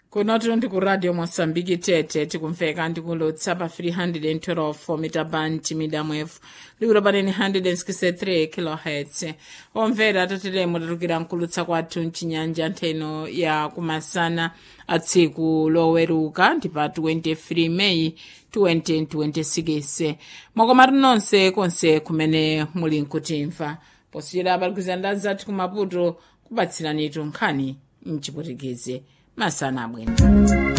kunoto ndi ku radio mosambiki tete tikumveka ndikulotsa pa 312 mita band midamwefu liwiro panene 163 kilohertz omvera tatilemo tatukira nkulutsa kwathu mchinyanja ntheno ya kumasana a tsiku loweruka ndi pa 23 meyi 2026 mwakomatu nonse konse kumene muli nkutimva posiyera apalikizana anzathu kumaputo kupatsiranitu nkhani mchiputikezi masana abwino